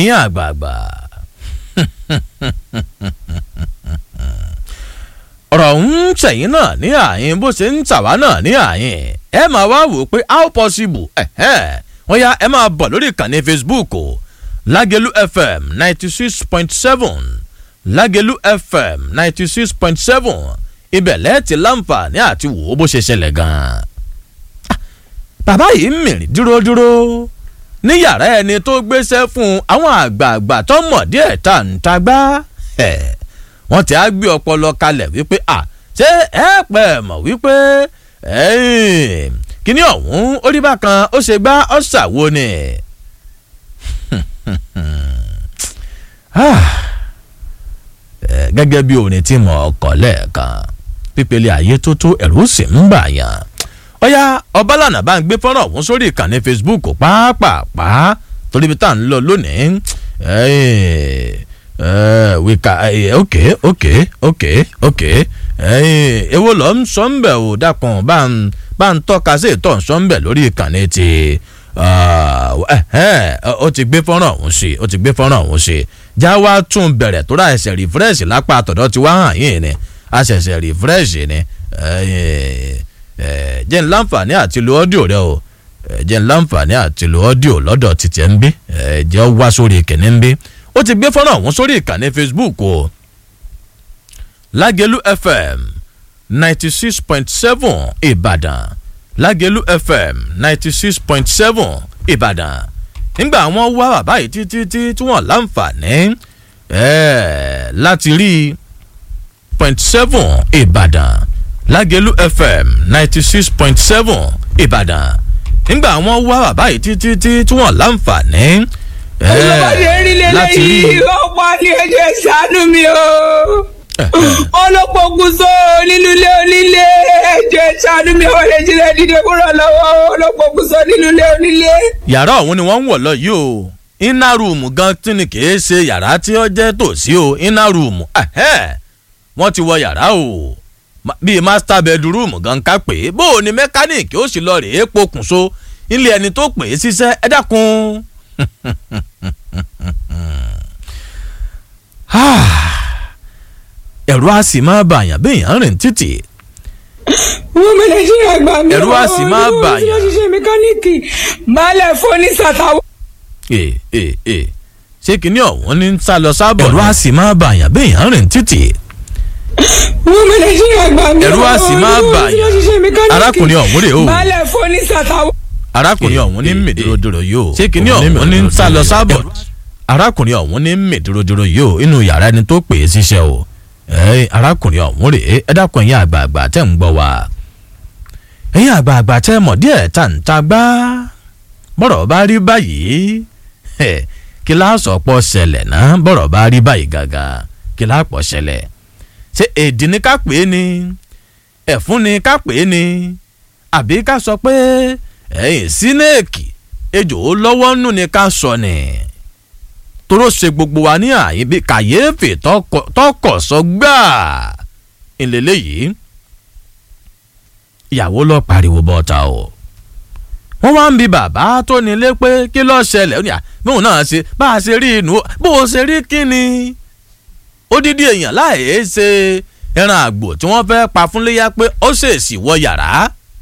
ẹ̀yin àgbààgbà ọ̀rọ̀ ń ṣẹ̀yìn náà ní àyín bó ṣe ń tàwa náà ní àyín ẹ máa wá wò pé how possible wọ́n yá ẹ máa bọ̀ lórí ìkànnì facebook o lágẹ̀lú fm ninety six point seven lágẹ̀lú fm ninety six point seven ibẹ̀ lẹ́ẹ̀tì láǹfààní àti wò ó bó ṣe ṣẹlẹ̀ gan-an. bàbá yìí ń mìrìn dúródúró ní yàrá ẹni tó gbéṣẹ́ fún àwọn àgbààgbà tó mọ̀ díẹ̀ tá à ń tagbá wọ́n ti á gbé ọpọlọ kalẹ̀ wípé à ṣé ẹ pẹ́ mọ̀ wípé kíní ọ̀hún ó rí bákan ó ṣe gbá ọ̀ṣàwo ni. gẹ́gẹ́ bí orin tí mo kọ lẹ́ẹ̀kan pípele ayé tó tó ẹ̀rù sì ń bà yàn. ọ̀yá ọbalànà bá ń gbé fọ́nrán ọ̀hún sórí ìkànnì facebook pàápàá torí bí tá à ń lọ lónìí wíkà ok ok ok ok èwo lọ ń sọ ń bẹ̀ ò dákun bá ń tọ́ka sí ìtọ́ ń sọ ń bẹ̀ lórí ìkànnì ti ó ti gbé fọ́nrán ọ̀hún sí ó ti gbé fọ́nrán ọ̀hún sí já wá tún bẹ̀rẹ̀ tó rà ẹsẹ̀ rìfírẹ́ṣì lápá àtọ̀dọ̀ tí wá hàn yín ni a ṣẹ̀ṣẹ̀ rìfírẹ́ṣì ni jẹ́ ń láǹfààní àti lo ọ́díò rẹ o jẹ́ ń láǹfààní àti lo ọ́díò lọ́dọ̀ títẹ̀ ń bí jẹ́ wá sórí ìkíní ń bí ó ti gbé fọ́nrán ọ̀hún sórí ìkànnì facebook o lágẹ̀lú fm ninety six point seven ìbàdàn lágẹ̀lú fm ninety six point seven ìbàdàn nígbà wọn wá bàbá yìí títí tí tí wọn láǹfààní láti rí point seven ìbàdàn lágẹ̀lú fm ninety six point seven ìbàdàn nígbà wọn wá bàbá yìí títí tí tí wọn láǹfààní láti rí. ọ̀pọ̀ ní ẹjọ́ ìṣàánú mi o olópokùnso nínú ilé onílé ẹjọ́ ìṣàánú mi ò lè jílẹ̀ dídé kúrò lọ́wọ́ olópokùnso nínú ilé onílé. yàrá ọ̀hún ni wọ́n ń wọ̀ lọ yìí o iná rúùmù gan tí ni kì í ṣe yàrá tí ó jẹ́ tòsí o iná rúùmù wọ́n ti wọ yàrá o bíi master bedroom gan ká pè é bó o ní mẹkáníìkì ó sì lọ rèé pokùnso ilé ẹni tó pè é ṣiṣẹ́ ẹ dákun ẹ̀rù á sì máa bàyàn béèyàn rìn títì. wọ́n mi lè ṣe àgbà mi. ẹ̀rù á sì máa bàyàn. wọ́n ti ṣe mẹkáníìkì baálẹ̀ fóní sàtàwọ́. ee ee ee ṣé kìíní ọ̀hún ní sá lọ sábọ̀. ẹ̀rù á sì máa bàyàn béèyàn rìn títì. wọ́n mi lè ṣe àgbà mi. ẹ̀rù á sì máa bàyàn. arákùnrin ọ̀hún rè o. baálẹ̀ fóní sàtàwọ́. arákùnrin ọ̀hún ní mèdúródúró yìí o. ṣé kìíní ọ̀hún ní sá lọ sábọ̀. arákùnrin ọ̀hún ní mèdúródúró yìí o inú yàrá ẹni tó pè é ṣiṣẹ́ o arákùnrin ọ̀hún rèé ẹ dákun ẹ̀yin àgbààgbà tẹ̀ ń gbọ́ wa ẹ̀yin àgbààgbà tẹ̀ mọ̀ díẹ̀ tà ń ta gbá bọ́rọ̀ bá rí báyìí kí láàsọ̀ pọ̀ ṣẹlẹ̀ náà bọ́rọ̀ bá rí báyìí gàgà kí láàpọ̀ ṣẹlẹ̀ ṣé èdè ni ká pè é ni ẹ̀fún ni ká pè é ni àbí ká sọ pé ẹ̀yìn sínéèkì ejò lọ́wọ́ nù ni ká sọ ni toró ṣe gbogbo wa ní àyè bí kàyéfì tọkọ sọ gbáà ìlélẹ yìí ìyàwó lọ pariwo bọta o wọn wá ń bi bàbá tó nílé pé kí ló ṣẹlẹ̀ ó ní à bóun náà ṣe bá a ṣe rí inú bó o ṣe rí kí ni odidi èèyàn láì ṣe ẹran àgbò tí wọ́n fẹ́ẹ́ pa fún léyà pé ó ṣèèṣì wọ yàrá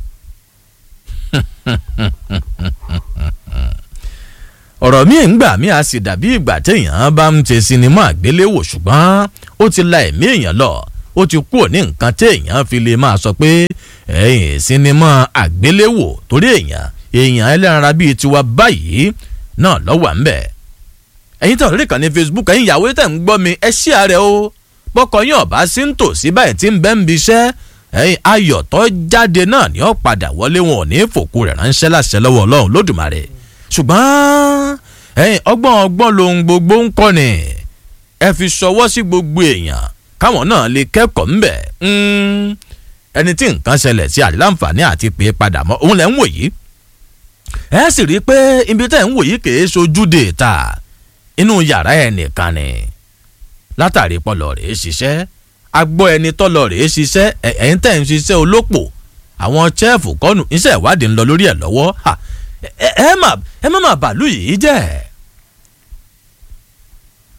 ọ̀rọ̀ mi ń gbà mí a sì dàbí ìgbà téèyàn bá ń ṣe sinimá àgbéléwò ṣùgbọ́n ó ti la ẹ̀mí èèyàn lọ ó ti kúrò ní nǹkan téèyàn fi lè máa sọ pé ẹ̀yìn sinimá àgbéléwò torí èèyàn èèyàn ẹlẹ́ranra bíi tiwa báyìí náà lọ́wọ́ ń bẹ̀. ẹ̀yin tàn lórí ìkànnì facebook ẹ̀yin ìyàwó tẹ̀ ń gbọ́ mi ẹ ṣí ààrẹ o bọ́kọ yín ọ̀bá sí ń tò sí báyìí tí ń bẹ́ ń bi iṣẹ́ ẹ̀yin ayọ̀ tó jáde náà ni ó padà wọlé wọn ò ní fòkú rẹ̀ ránṣẹ́ láṣẹ lọ́wọ́ ọlọ́run lódùmarè ṣùgbọ́n ẹ̀yin ọgbọ́n ọgbọ́n lohun gbogbo ń kọ́ ni ẹ fi ṣọwọ́ sí gbogbo èèyàn káwọn náà lè kẹ́kọ̀ọ́ ńbẹ̀ ẹni tí nǹkan ṣẹlẹ̀ sí àdìláǹfààní àti pé padà mọ́ òun lẹ̀ ń wò yìí ẹ sì rí i pé ibi tẹ́ ń wò yìí kìí ṣojúde ta inú yàrá ẹ̀ nìkan ni látàrí pọlọ rèé ṣiṣẹ́ agbọ́ ẹni tọ́lọ rèé ṣiṣẹ́ ẹ̀yìn tẹ́ ń ṣiṣẹ́ olópò àwọn chẹ́ẹ̀fù kọ́nù iṣẹ́ ìwádìí ń lọ lórí ẹ̀ lọ́wọ́ ẹ má má má bàálù yìí jẹ́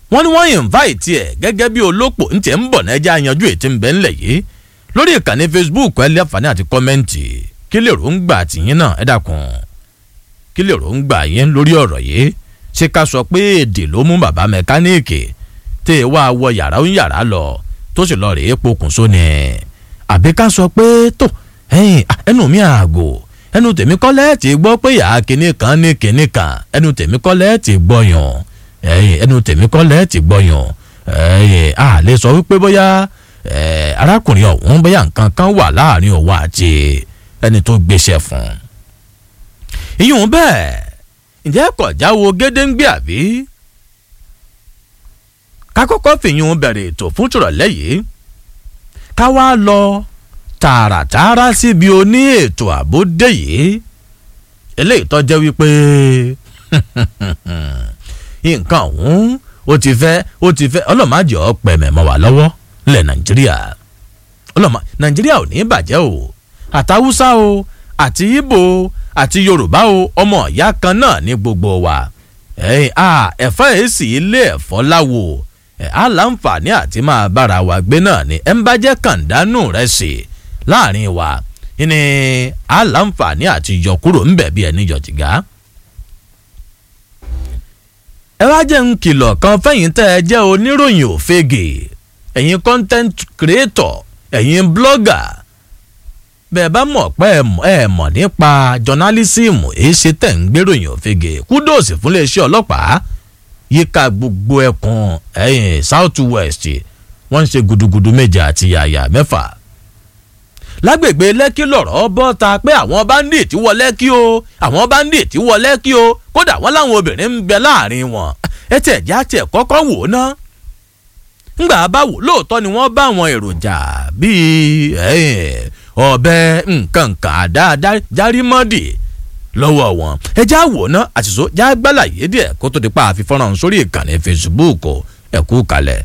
wọ́n ní wọ́n invite ẹ̀ gẹ́gẹ́ bí olópò ń tẹ̀ ń bọ̀ náà ẹja yanjú ètí ń bẹ́ ńlẹ̀ yìí lórí ìkànnì facebook ẹ lé àǹfààní àti kọ́mẹ́ǹtì kí lè rò ń gbà tìyín náà ẹ dákun kí lè rò ń gbà yín lórí ọ̀rọ̀ yìí ṣé ká sọ pé èdè ló mú bàbá mẹkáníìkì tẹ́ ẹ wá wọ yàrá ń yàrá lọ tó sì lọ rèé pokùnso ni àbí ká sọ pé tó ẹ̀yin ẹnu mi àgò ẹnu tèmi kọ́lẹ́ ti gbọ́ pé yàá kinní kan ní kinní kan ẹnu tèmi kọ́lẹ́ ti gbọ́yàn ẹ̀yin ẹnu tèmi kọ́lẹ́ ti gbọ́yàn ẹ̀yin a lè sọ wípé bóyá arákùnrin ọ̀hún bóyá nǹkan kan wà láàrin òun àti ẹni tó gbéṣẹ́ fún un. ìyún bẹ́ẹ̀ ǹjẹ́ kọjá wo gédéǹgbé àbí? ká kọ́kọ́ fìyún bẹ̀rẹ̀ ètò fún tìrọ̀lẹ́ yìí ká wá lọ tààràtààrà síbi oní ètò àbódé yìí eléyìí tó jẹ́ wípé nǹkan ọ̀hún ó ti fẹ́ ó ti fẹ́ ọlọ́màjọ́ pẹ̀mẹ̀ mọ́ wà lọ́wọ́ lẹ̀ nàìjíríà ọlọ́mà nàìjíríà ò ní bàjẹ́ o àtàwùsá o àti ibo àti yorùbá o ọmọ ìyá kan náà ní gbogbo wa ẹ̀fọ́ èsì ilé ẹ̀fọ́ láwo á láǹfààní àti máa bára wa gbé náà ni ẹ̀ ń bá jẹ́ kàńdánù rẹ̀ sí láàrin wa ní á láǹfààní àti yọ kúrò ńbẹ̀ bí ẹni yọ jìgá. ẹ wá jẹ́ ń kìlọ̀ kan fẹ́yìn tẹ́ ẹ jẹ́ oníròyìn òfegè ẹ̀yin content creator ẹ̀yin blogger bẹ́ẹ̀ bá mọ̀ pé ẹ mọ̀ nípa journalism èyí ṣe tẹ̀ ń gbéròyìn òfegè kúdòsì fún iléeṣẹ́ ọlọ́pàá yíká gbogbo ẹkùn ẹ̀yìn south west wọ́n ń ṣe gudugudu méje àti yàyà mẹ́fà. lágbègbè lẹ́kí lọ̀rọ̀ bọ́ ta pé àwọn bandit wọ lẹ́kí o àwọn bandit wọ lẹ́kí o kódà wọ́n láwọn obìnrin ń bẹ láàrin wọn ẹ tẹ̀ já tẹ̀ kọ́kọ́ wò ná. ńgbà bá wò lóòótọ́ ni wọ́n bá àwọn èròjà bíi ọ̀bẹ nǹkan kan àdá járímọ́dì lọ́wọ́ wọn ẹ já wò ná àṣìṣó já gbálàyé díẹ̀ kó tó di pa àfi fọ́nrán sórí ìkànnì facebook ẹ kú kalẹ̀.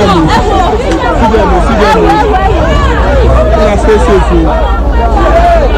síbẹ̀ lò síbẹ̀ lò kí a ṣe é ṣe fún un.